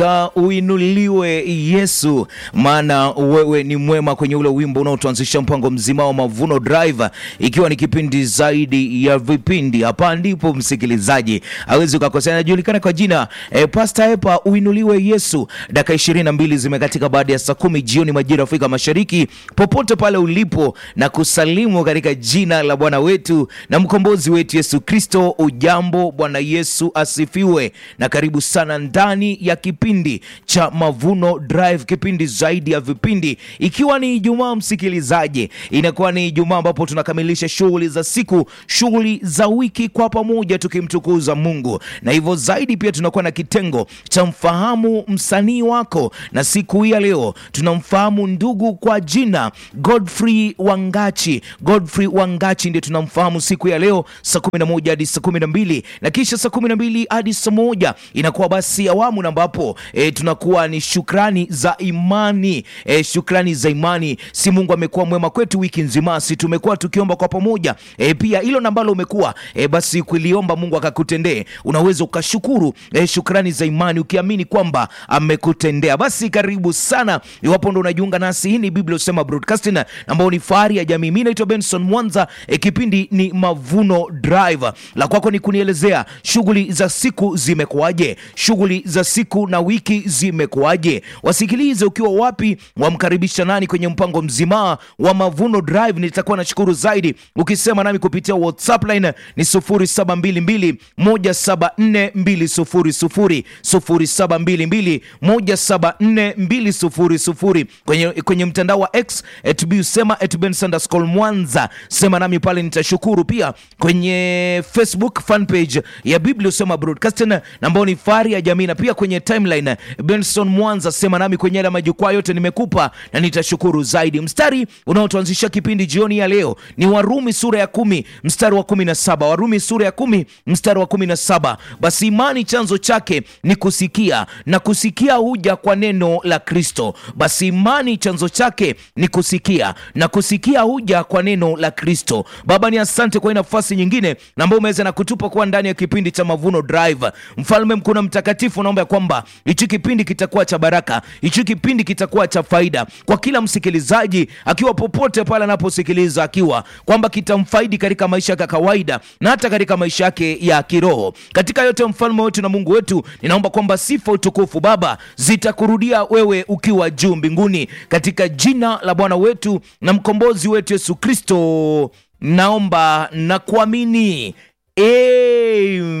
Uinuliwe Yesu, maana wewe ni mwema, kwenye ule wimbo unaotuanzisha mpango mzima wa Mavuno Drive, ikiwa ni kipindi zaidi ya vipindi. Hapa ndipo msikilizaji awezi ukakosea, anajulikana kwa jina e, Pastor Epa. Uinuliwe Yesu. Dakika ishirini na mbili zimekatika baada ya saa kumi jioni majira Afrika Mashariki. Popote pale ulipo na kusalimu katika jina la Bwana wetu na mkombozi wetu Yesu Kristo. Ujambo, Bwana Yesu asifiwe, na karibu sana ndani ya kipindi cha Mavuno Drive, kipindi zaidi ya vipindi, ikiwa ni Ijumaa msikilizaji, inakuwa ni Ijumaa ambapo tunakamilisha shughuli za siku, shughuli za wiki kwa pamoja, tukimtukuza Mungu, na hivyo zaidi pia tunakuwa na kitengo cha mfahamu msanii wako, na siku hii ya leo tunamfahamu ndugu kwa jina Godfrey Wangachi. Godfrey Wangachi ndiye tunamfahamu siku ya leo saa 11 hadi saa 12 na kisha saa 12 hadi saa moja inakuwa basi awamu na ambapo e, tunakuwa ni shukrani za imani e, shukrani za imani. Si Mungu amekuwa mwema kwetu wiki nzima, si tumekuwa tukiomba kwa pamoja e, pia hilo nambalo umekuwa e, basi kuliomba Mungu akakutendee, unaweza ukashukuru e, shukrani za imani ukiamini kwamba amekutendea. Basi karibu sana, iwapo ndo unajiunga nasi, hii ni Biblia Usema Broadcasting ambao ni fahari ya jamii. Mimi naitwa Benson Mwanza e, kipindi ni Mavuno Drive. La kwako ni kunielezea shughuli za siku zimekuwaje, shughuli za siku na wiki zimekuwaje? Wasikilize ukiwa wapi, wamkaribisha nani kwenye mpango mzima wa Mavuno Drive. Nitakuwa nashukuru zaidi ukisema nami kupitia WhatsApp line ni 0722 174 200 0722 174 200 kwenye, kwenye mtandao wa X @busema @bensanderscol Mwanza, sema nami pale nitashukuru. Pia kwenye Facebook fan page ya Biblia Usema Broadcasting ambao ni fahari ya jamii, na pia kwenye timeline Benson Mwanza, sema nami kwenye yale majukwaa yote nimekupa na nitashukuru zaidi. Mstari unaotuanzisha kipindi jioni ya leo ni Warumi sura ya kumi mstari wa kumi na saba Warumi sura ya kumi mstari wa kumi na saba Basi imani chanzo chake ni kusikia na kusikia huja kwa neno la Kristo. Basi imani chanzo chake ni kusikia na kusikia huja kwa neno la Kristo. Baba, ni asante kwa hii nafasi nyingine na ambayo umeweza na kutupa kuwa ndani ya kipindi cha Mavuno Drive. Mfalme mkuu na mtakatifu, naomba ya kwamba hichi kipindi kitakuwa cha baraka, hichi kipindi kitakuwa cha faida kwa kila msikilizaji, akiwa popote pale anaposikiliza, akiwa kwamba kitamfaidi katika maisha yake ya kawaida na hata katika maisha yake ya kiroho. Katika yote, mfalme wetu na Mungu wetu, ninaomba kwamba sifa, utukufu Baba zitakurudia wewe ukiwa juu mbinguni, katika jina la Bwana wetu na mkombozi wetu Yesu Kristo naomba na kuamini. Amen.